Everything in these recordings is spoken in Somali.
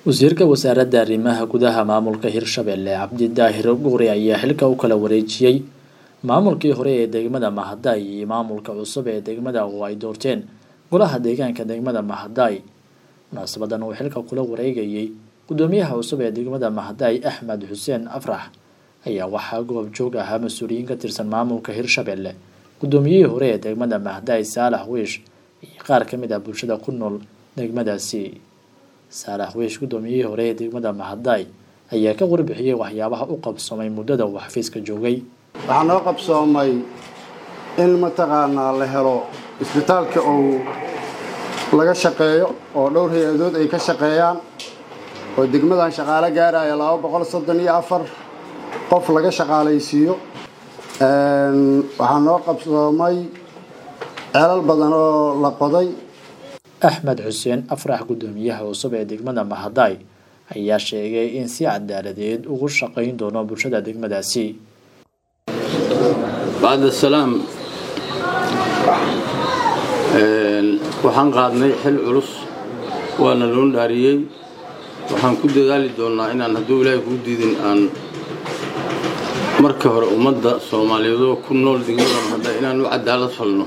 wasiirka wasaaradda arrimaha gudaha maamulka hirshabelle cabdidaahir guuri ayaa xilka u kala wareejiyey maamulkii hore ee degmada mahadaay iyo maamulka cusub ee degmada oo ay doorteen golaha deegaanka degmada mahadaay munaasabadan uu xilka kula wareegayey gudoomiyaha cusub ee degmada mahadaay axmed xuseen afrax ayaa waxaa goob joog ahaa mas-uuliyiin ka tirsan maamulka hirshabelle gudoomiyihii hore ee degmada mahadaay saalax wiish iyo qaar ka mid ah bulshada ku nool degmadaasi saalax wiish gudoomiyihii hore ee degmada mahadaay ayaa ka warbixiyey waxyaabaha u qabsoomay muddada uu xafiiska joogay waxaa noo qabsoomay in mataqaanaa la helo isbitaalka uu laga shaqeeyo oo dhowr hay-adood ay ka shaqeeyaan oo degmadan shaqaalo gaaraya laba boqol soddon iyo afar qof laga shaqaalaysiiyo waxaa noo qabsoomay ceelal badan oo la qoday axmed xuseen afrax gudoomiyaha cusub ee degmada mahadaay ayaa sheegay in si cadaaladeed ugu shaqayn doono bulshada degmadaasi bacda salaam waxaan qaadnay xil culus waana loo dhaariyey waxaan ku dadaali doonnaa inaan hadduu ilaahay kuu diidin aan marka hore ummadda soomaaliyeedoo ku nool degmada mahada inaan u cadaalad falno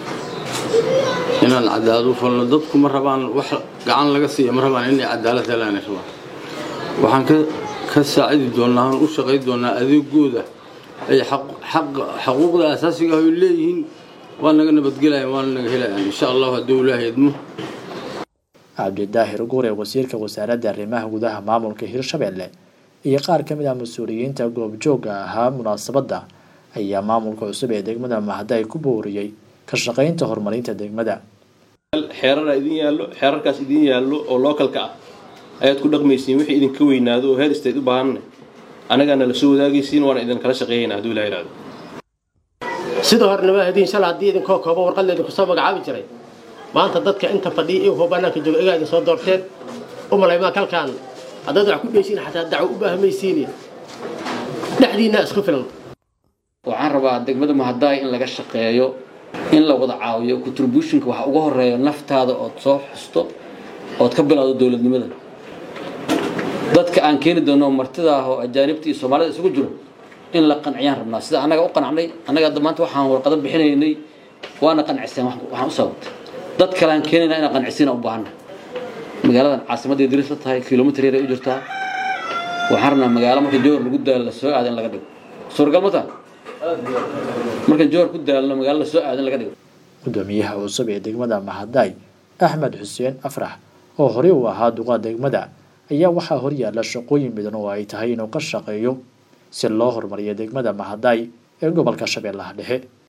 inaan cadaalad u falno dadku ma rabaan wax gacan laga siiya ma rabaan inay cadaalad helaan rabaan waxaan ka saacidi doonnaa aan u shaqay doonnaa adeegooda ay xaquuqda asaasiga ah ay leeyihiin waa naga nabadgelayaan waana naga helayaan insha allahu hadduu ilaahay idmo cabdidaahir guure wasiirka wasaaradda arrimaha gudaha maamulka hirshabelle iyo qaar ka mid ah mas-uuliyiinta goobjooga ahaa munaasabadda ayaa maamulka cusub ee degmada mahadaay ku booriyey ka shaqaynta horumarinta degmada xeerara idin yaallo xeerarkaas idin yaallo oo lookalka ah ayaad ku dhaqmaysiin wixii idinka weynaado oo heer istayd u baahanna annagaana la soo wadaagaysiin waana idinkala shaqeeyayna hadduu ilaha ihahdo sidoo hornama hadiin shala haddii idinkoo koobo warqadla idinku soo magacaabi jiray maanta dadka inta fadhiya iyankoo bannaanka jooga igaa idin soo doorteen u malaymaa kalkaan haddaad wax ku dheysiin xataa dacwo u baahamaysiin dhexdiinna isku filan waxaan rabaa degmada mahadaay in laga shaqeeyo in la wada caawiyo contributionka waxa uga horeeya naftaada ood soo xusto ood ka bilowdo dowladnimada dadka aan keeni doono martida ah oo ajaanibta iyo soomaalida isugu jiro in la qanciyaan rabnaa sida annaga u qanacnay annaga maanta waxaan warqado bixinaynay waana qanciseen waxaan u sababtay dad kale aan keenayna inaan qancisiina u baahana magaaladan caasimadday diris la tahay kilomitr yar ay u jirtaa waxaan rabnaa magaalo marka joor lagu daalo la soo aado in laga dhigo suuragal ma taha marka joor ku daalno magaalo la soo aado in laga dhigo gudoomiyaha cusub ee degmada mahadaay axmed xuseen afrax oo horey uu ahaa duqa degmada ayaa waxaa horyaala shaqooyin badan oo ay tahay inuu ka shaqeeyo si loo horumariyo degmada mahadaay ee gobolka shabeellaha dhexe